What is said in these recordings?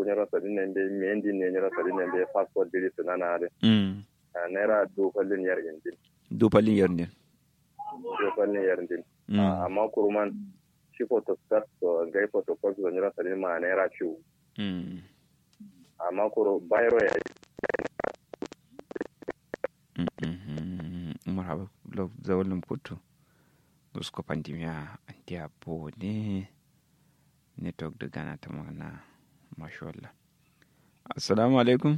nyoro sadin ne be mendi ne nyoro sadin ne be passport diri sunana de mm naira du fallin yar indin du palin yernde du fallin yar indin mm amma kuruman shi photo start to gai photo copy da nyoro sadin ma naira ciwo mm amma kuro bayro ya marhaba lo zawalin kutu usko pandemia antia po ne network da gana ta magana mashallah assalamu alaikum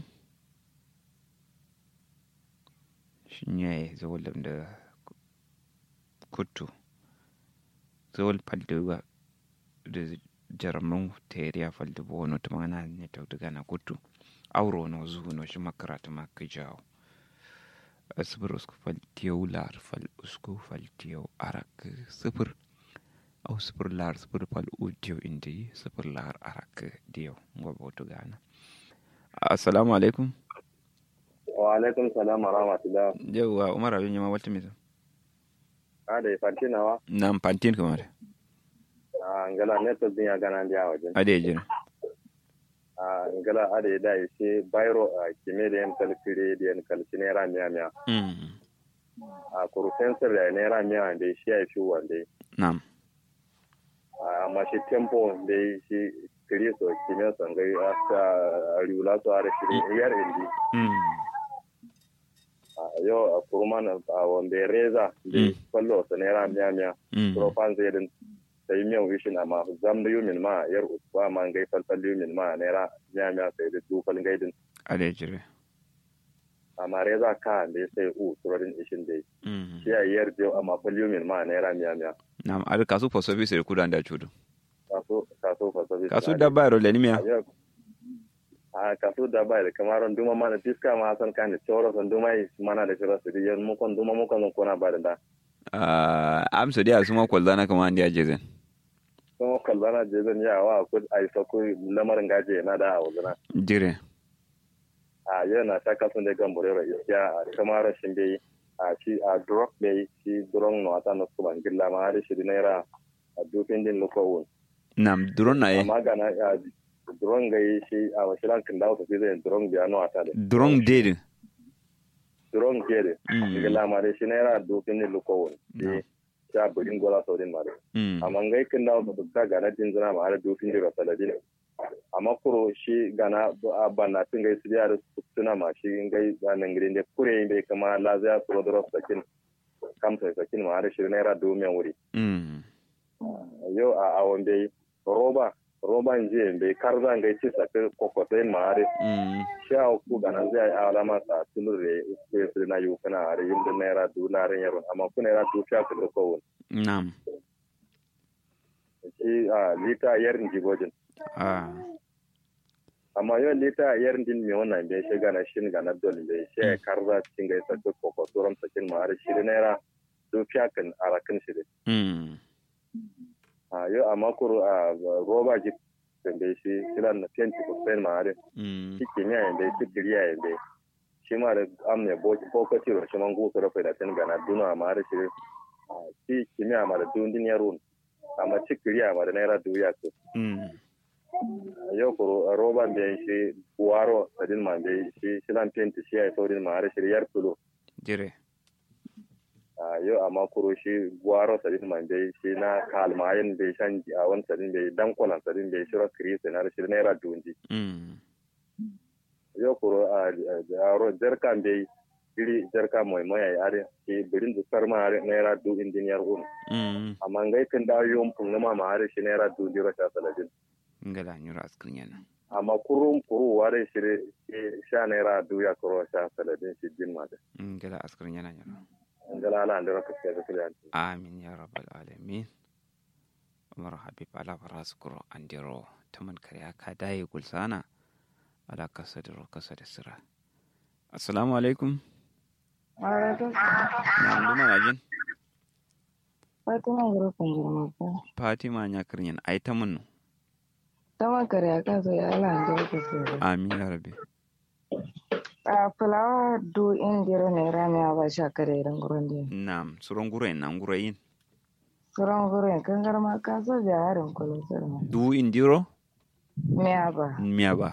shin yayi zawalin da kutu zawal paldewa da jarman teriya falde bo no ta magana network da gana kutu auro no zuhu no shi makarata ma ka jawo sifir usku fal tiyau lar fal usku fal tiyau arak sifir au sifir lar sifir fal u tiyau indi sifir lar arak diyau ngwa boto gana assalamu alaikum wa alaikum salam wa rahmatullah yauwa umar abin yama wata misa ada fantinawa nan pantin kamar a ngala network din ya gana ndi a wajen ade jira a ngala ada ya da shi bayro a kime da yan kalkire da yan kalci naira miya miya mm a kuru sensor da naira miya da shi ya fi wanda nam amma shi tempo da shi kiri so kime son gai a sa riula so are shi yar indi mm a yau a kuru mana a wanda ya reza da Mm. kwallo sa naira miya miya mm profan zai din sai miyan wishin amma zam da yumin ma yar usba ma gai falfal yumin ma naira miya miya sai da dukal gaidin ade jira amma reza ka da ya sai u turorin ishin dai mm shi a yar biyu amma fal yumin ma naira miya miya nam ar kasu for service da kudan da chudu kaso kaso fa sabi kasu da bayro le nimia a kaso da bai da kamar duma mana fiska ma san kan da choro san duma yi mana da choro su yan mu kon duma mu kon kona ba da da uh, am so dia suma kwalzana kama andi ajezen kuma kallana je zan ya wa ku ai sa ku lamarin gaje na da a wazana jire a yau na ta kasan da gambore ra iskiya a kamar shin bai a shi a drop bai shi drone no ata no kuma gilla ma har shi naira a dufin din lokowun nam duron na ye amma ga na a drone ga yi shi a wasilan kin dawo tafi zai drone biya no ata da duron dede drone ke da Mm. gilla ma da shi naira dufin din lokowun No. shi sha burin gola sau din ma da mm amma ngai kin dawo tafi ka ga na din zina ma har dufin din rasaladin amma kuro shi gana a banna tun gai su biya da suna ma shi gai zanen gidan da kure bai kama lazaya su rodoro sakin kamsa sakin ma har shi naira domin wuri mm yau a awon bai roba roban jiya bai kar zan gai ci saka kokotai ma har mm shi a ku gana zai yi alama sa tulur da ya su na yi kana har yin da naira dunarin yaron amma ku naira tufiya ku da kowun nam shi a lita yarin jigojin ah amma yau lita yar din mi wannan bai shiga na shin ga na dole bai shi ya karza cikin ga isa duk koko turan sakin ma har shi da naira dukiya kan arakin shi da mm a yau amma kuro a roba ji kan bai shi kilan na fenti ko sen ma har mm shi kimiyya yin bai shi kiriya yin bai shi ma da amne bokaci ro shi man gusa rafa da sen ga na duna ma har shi a, shi kimiyya ma da dundin yaro amma shi kiriya ma da naira duya ko mm yau kuro roban bai shi buwaro sadin ma bai shi shilan fenti shi ya yi saurin ma har shi yar tulo jire a yau amma kuro shi buwaro sadin ma bai shi na kalmayin bai shan a wani sadin bai dankolan sadin bai shiro kirisi na shi naira dunji mm yau kuro a aro jarkan bai iri jarka mai mai ai are shi birin da sarma are naira du indiniyar un mm amma ngai kan da yom pun ma ma are shi naira du diro sha saladin ngala nyura askin yana amma kurum kuru ware shi sha naira du ya kuro sha saladin shi din ma da ngala askin yana nyura ngala ala andira ka ce da kiliyan amin ya rabbal alamin umar habib ala faraskuro andiro taman kariya ka daye gulsana ala kasa da kasa da sira assalamu alaikum na nduma najin Fatima Gurufin Jirmaka. fatima nya kirnyan ai ta mun Ta makare a kan sai ala an jira ka sore. amin ya rabbi A fulawa du indiro ne rami a ba sha kare irin gurin din. nam suron gure na ngure yin Suran gurin kan garma ka so ja harin kulun sirma. du indiro Me a ba. miya ba